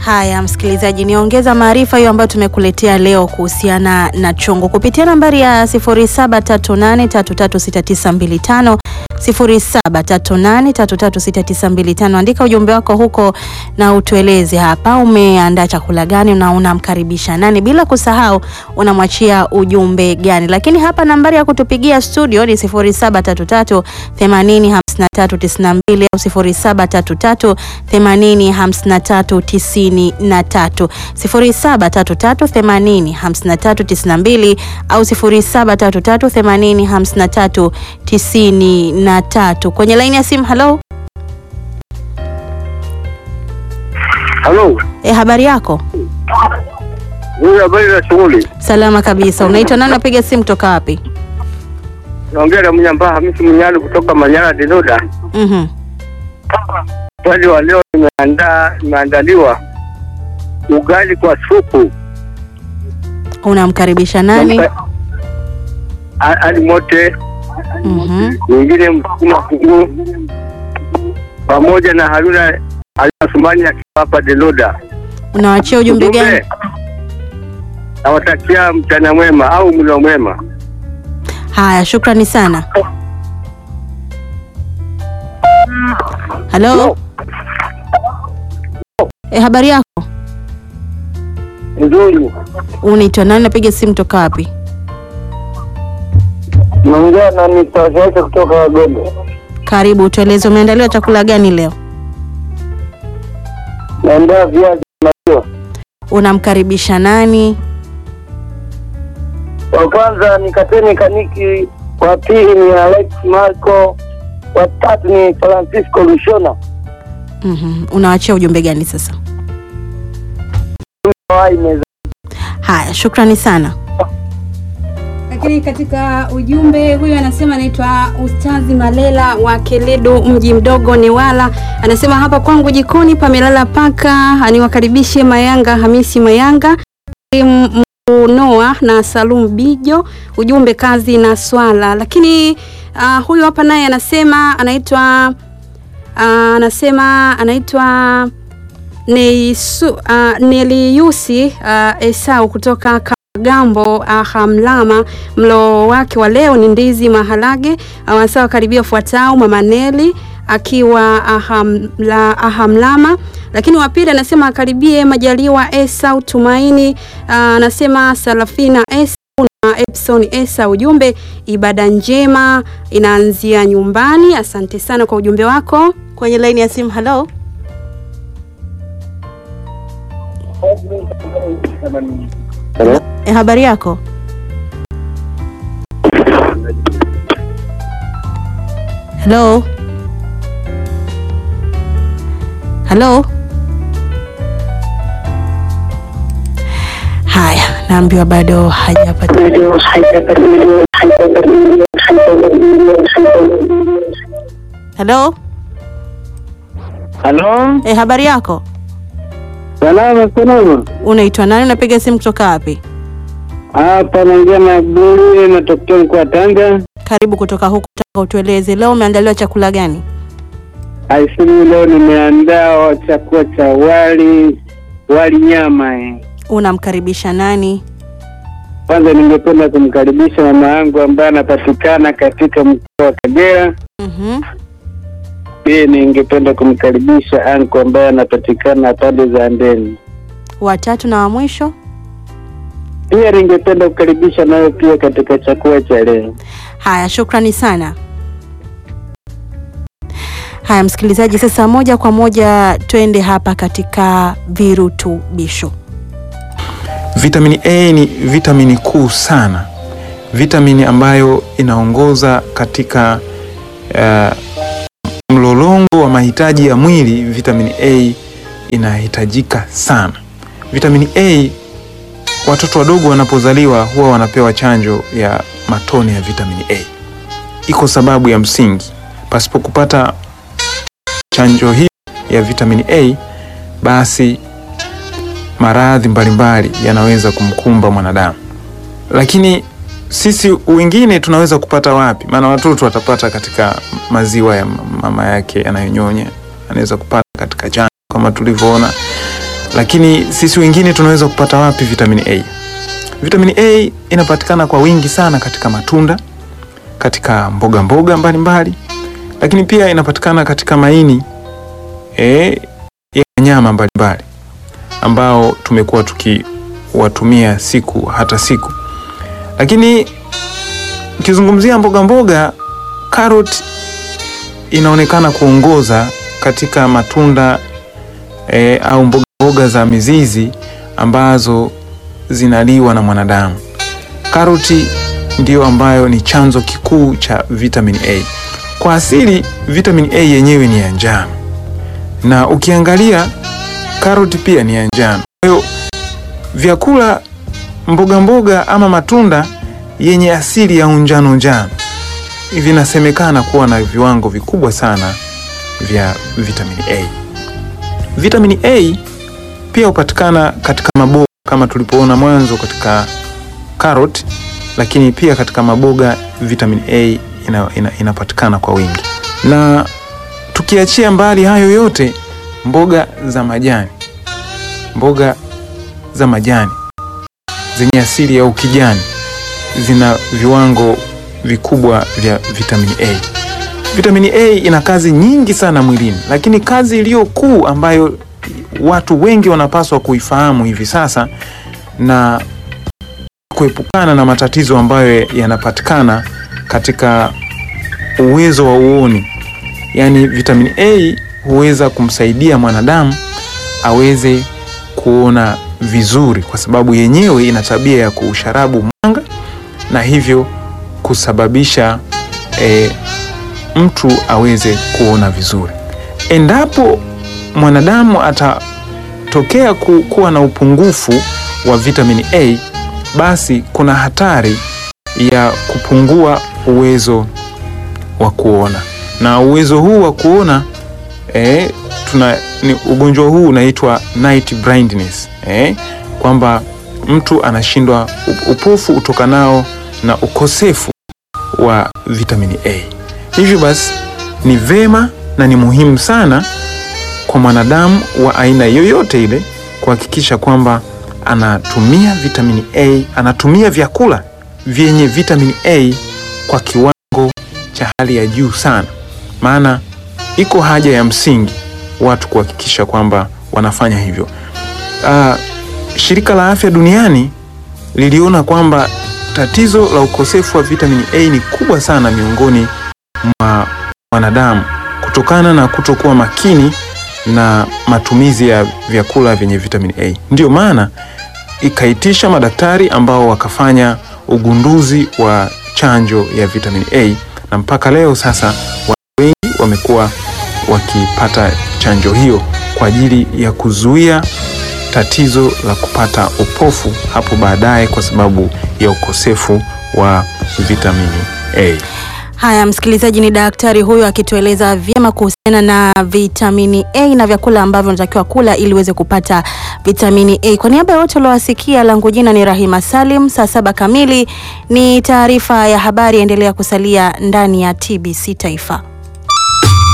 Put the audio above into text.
Haya msikilizaji, niongeza maarifa hiyo ambayo tumekuletea leo kuhusiana na chongo kupitia nambari ya 0738336925 0738336925. Andika ujumbe wako huko na utueleze hapa umeandaa chakula gani na unamkaribisha nani, bila kusahau unamwachia ujumbe gani. Lakini hapa nambari ya kutupigia studio ni 0733 80 5392 au 0733 80 53 93 0733 80 53 92 au 0733 80 53 93. Kwenye laini ya simu, halo. Halo, E, habari yako? huyu habari za shughuli? Salama kabisa. Unaitwa nani? Unapiga simu kutoka wapi? Naongea na Mnyambaa Hamisi Mnyali kutoka Manyara Dinoda. Mhm. Swali wa leo nimeandaa nimeandaliwa ugali kwa supu Unamkaribisha nani? A- Ali Mote, Mhm. mwingine Msukuma Kungu pamoja na Haruna Haruna Sumani akiwa hapa Dinoda. Unawachia ujumbe gani? Nawatakia mchana mwema au mlo mwema. Haya, shukrani sana. Halo. E, habari yako? Nzuri, Unaitwa nani? Napiga simu kutoka wapi? naongea na Mr. kutoka Wagombe. Karibu, tueleze umeandaliwa chakula gani leo? Naandaa viazi maziwa. Unamkaribisha nani? Wa kwanza ni Kateni Kaniki, wa pili ni Alex Marco, wa tatu ni Francisco Lushona. Mhm. Unawachia ujumbe gani sasa? Wai meza. Haya, shukrani sana. Lakini katika ujumbe huyu anasema anaitwa Ustazi Malela wa Keledo, mji mdogo Newala. Anasema hapa kwangu jikoni pamelala paka, aniwakaribishe Mayanga Hamisi Mayanga M- Noa na Salum Bijo. Ujumbe kazi na swala. Lakini uh, huyu hapa naye anasema anaitwa uh, anasema anaitwa Neisu, uh, Neliusi uh, Esau kutoka Kagambo Ahamlama. Mlo wake wa leo ni ndizi maharage. Wanasema karibia fuatao Mama Neli akiwa ahamla, Ahamlama. Lakini wa pili anasema akaribie Majaliwa Esau Tumaini. Uh, anasema Salafina Esau na Epson Esa. Ujumbe ibada njema inaanzia nyumbani. Asante sana kwa ujumbe wako. Kwenye laini ya simu, halo. E, habari yako? Halo. Halo. Haya, naambiwa bado hajapata. Halo. Halo, E, habari yako? salama salama. Unaitwa nani? Unapiga simu kutoka wapi? Hapa naongea na Abduli natokea mkoa wa Tanga. Karibu kutoka huku Tanga, utueleze leo umeandaliwa chakula gani? Aisuru leo nimeandaa chakula cha wali wali nyama eh. Unamkaribisha nani? Kwanza ningependa kumkaribisha mama yangu ambaye anapatikana katika mkoa wa Kagera. Mhm. Pia ningependa kumkaribisha anko ambaye anapatikana pande za Ndeni. Watatu na wa mwisho. Pia ningependa kukaribisha nayo pia katika chakula cha leo. Haya, shukrani sana. Haya msikilizaji, sasa moja kwa moja twende hapa katika virutubisho. Vitamini A ni vitamini kuu sana, vitamini ambayo inaongoza katika uh, mlolongo wa mahitaji ya mwili. Vitamini A inahitajika sana. Vitamini A, watoto wadogo wanapozaliwa huwa wanapewa chanjo ya matone ya vitamini A. Iko sababu ya msingi, pasipo kupata chanjo hii ya vitamini A basi maradhi mbalimbali yanaweza kumkumba mwanadamu. Lakini sisi wengine tunaweza kupata wapi? Maana watoto watapata katika maziwa ya mama yake yanayonyonya, anaweza kupata katika chanjo kama tulivyoona, Lakini sisi wengine tunaweza kupata wapi vitamini A? Vitamini A inapatikana kwa wingi sana katika matunda, katika mboga mboga mbalimbali, lakini pia inapatikana katika maini eh, ya wanyama mbalimbali ambao tumekuwa tukiwatumia siku hata siku. Lakini ukizungumzia mboga mboga, carrot inaonekana kuongoza katika matunda e, au mboga mboga za mizizi ambazo zinaliwa na mwanadamu. Karoti ndiyo ambayo ni chanzo kikuu cha vitamin A. Kwa asili vitamin A yenyewe ni ya njano, na ukiangalia karoti pia ni ya njano. Kwa hiyo vyakula mboga mboga ama matunda yenye asili ya unjano njano vinasemekana kuwa na viwango vikubwa sana vya vitamini A. Vitamini A pia hupatikana katika maboga kama tulipoona mwanzo katika carrot, lakini pia katika maboga vitamini A ina, ina, inapatikana kwa wingi. Na tukiachia mbali hayo yote, mboga za majani, mboga za majani zenye asili ya ukijani zina viwango vikubwa vya vitamini A. Vitamini A ina kazi nyingi sana mwilini, lakini kazi iliyo kuu ambayo watu wengi wanapaswa kuifahamu hivi sasa na kuepukana na matatizo ambayo yanapatikana katika uwezo wa uoni, yaani vitamini A huweza kumsaidia mwanadamu aweze kuona vizuri, kwa sababu yenyewe ina tabia ya kuusharabu mwanga na hivyo kusababisha e, mtu aweze kuona vizuri. Endapo mwanadamu atatokea ku, kuwa na upungufu wa vitamini A, basi kuna hatari ya kupungua uwezo wa kuona, na uwezo huu wa kuona e, tuna ni ugonjwa huu unaitwa night blindness e, kwamba mtu anashindwa upofu utokanao na ukosefu wa vitamini A. Hivyo basi ni vema na ni muhimu sana kwa mwanadamu wa aina yoyote ile kuhakikisha kwamba anatumia vitamini A, anatumia vyakula vyenye vitamini A kwa kiwango cha hali ya juu sana, maana iko haja ya msingi watu kuhakikisha kwamba wanafanya hivyo. Uh, Shirika la Afya Duniani liliona kwamba tatizo la ukosefu wa vitamini A ni kubwa sana miongoni mwa wanadamu kutokana na kutokuwa makini na matumizi ya vyakula vyenye vitamini A. Ndiyo maana ikaitisha madaktari ambao wakafanya ugunduzi wa chanjo ya vitamini A na mpaka leo sasa watu wengi wamekuwa wakipata chanjo hiyo kwa ajili ya kuzuia tatizo la kupata upofu hapo baadaye kwa sababu ya ukosefu wa vitamini A. Haya, msikilizaji, ni daktari huyo akitueleza vyema kuhusiana na vitamini A na vyakula ambavyo unatakiwa kula ili uweze kupata vitamini A. Kwa niaba ya wote waliowasikia, langu jina ni Rahima Salim. Saa saba kamili ni taarifa ya habari. Endelea kusalia ndani ya TBC Taifa.